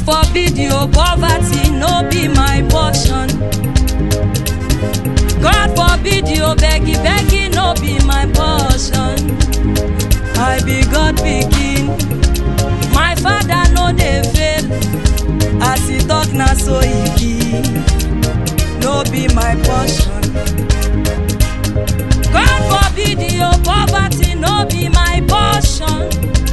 forbid you poverty no be my portion god forbid you beggy beggy no be my portion i be god pikin my father no dey fail as he talk na so e be no be my portion god forbid you poverty no be my portion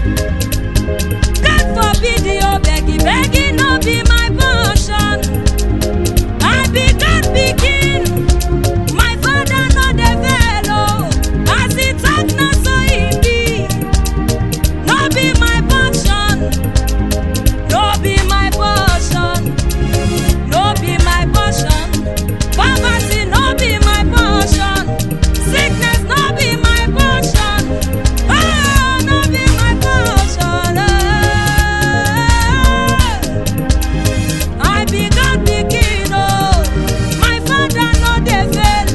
god forbid you beggy beggy no be my portion i be god pikin my father no dey fail o as he talk na so e be no be my portion no be my portion no be my portion poverty no be my portion sickness no be my portion oh no be my portion eh. i be god pikin o my father no dey fail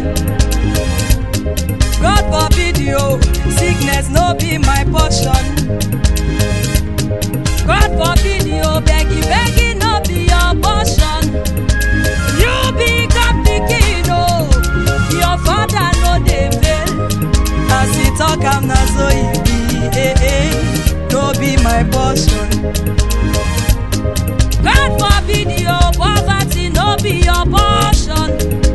god forbid you sickness no be my portion. God forbid you beggy beggy no be your portion. You be God pikin o, your father no dey fail. As he talk am na so e be, eh eh, no be my portion. God forbid you poverty no be your portion.